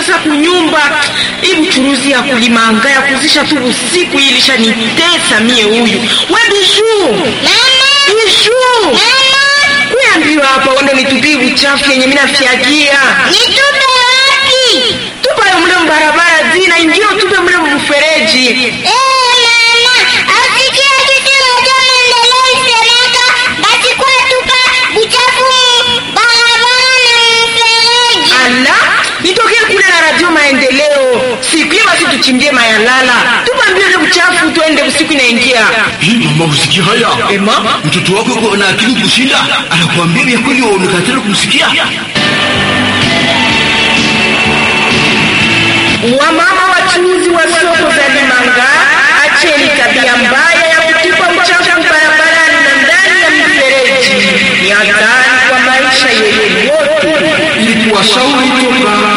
sasa kunyumba hii buchuruzi ya kulimanga ya kuzisha tu usiku hii ilishanitesa mie huyu we biju biju kuyambiwa hapa wende nitupie uchafu yenye mina fyagia Nitupe wapi? tupayo mule mbarabara zina ingio tupe mule mfereji Eh, mama, asikia kitu moja maendeleo isemeka, basi kwa tupa uchafu barabara na mfereji. ala nitokee kule na radio maendeleo siku hiyo basi tuchimbie mayalala tupambie ule uchafu tuende usiku inaingia Hii mama, usikia haya? ema Mtoto wako yuko na akili kushinda, anakuambia vya kweli, waonekatela kumsikia. wamama wachuuzi wa soko za Limanga, acheni tabia mbaya ya kutupa uchafu barabarani na ndani ya mifereji. Ni hatari kwa maisha yenu wote. Ili kuwashauri toka